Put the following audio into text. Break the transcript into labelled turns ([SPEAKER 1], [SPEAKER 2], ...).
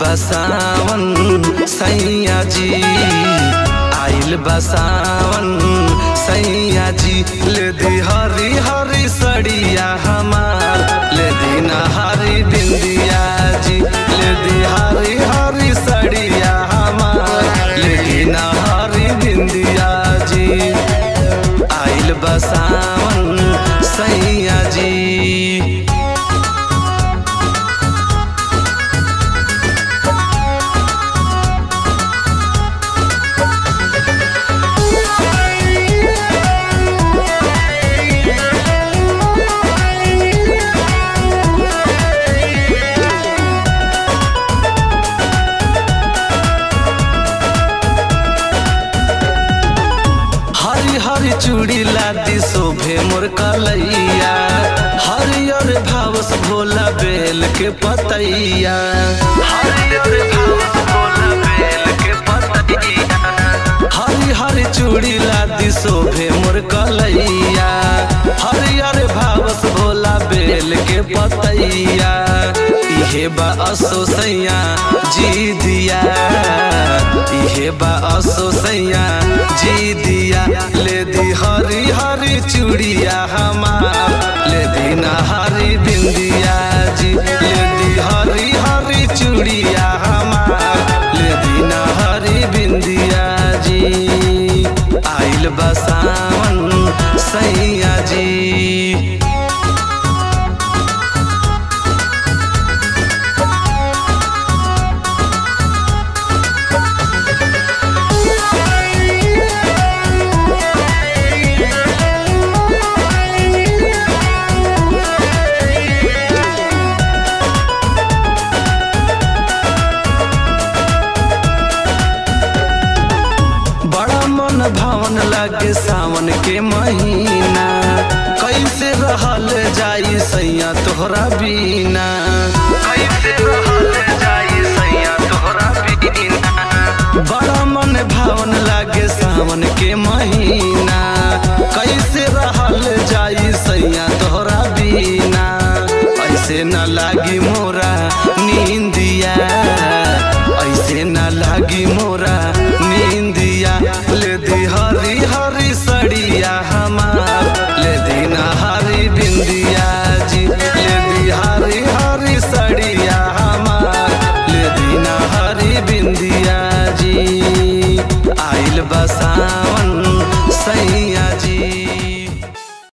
[SPEAKER 1] बसावन सैया जी आइल बसावन सैया जी ले दी हरी हरी सड़िया हमार ले दी हरी बिंदिया जी ले दी हरी हरी सड़िया हमार ले दी हरी बिंदिया जी आइल बसावन सैया जी हरी हरी चूड़ी लादी शोभे मोर कलैया हरियर भावस भोला बेल के पतैया हरियर भावस भोला बेल के पतैया हरी हरी चूड़ी लादी शोभे मोर कलैया हरियर भावस भोला बेल के पतैया इहे बा असो सैया जी दिया इहे बा असो सैया जी दिया ले दी हरी हरी चूड़िया हमार ले दी ना हरी बिंदिया जी ले दी हरी हरी चूड़िया हमार ले दी ना हरी बिंदिया जी आइल बसावन सैया जी बड़ा मन भावन लागे सावन के महीना कैसे रहल जाई सैया तोहरा बीना कैसे रहल जाई सैया तोहरा बीना बड़ा मन भावन लागे सावन के महीना कैसे रहल जाई सैया तोहरा बीना ऐसे न लागी मोरा नींदिया ऐसे न लागी मोरा नींदिया ले दी हरी हरी सड़िया हमार ले दी ना हरी बिंदिया जी ले दी हरी हरी सड़िया हमार ले दी ना हरी बिंदिया जी आइल बसा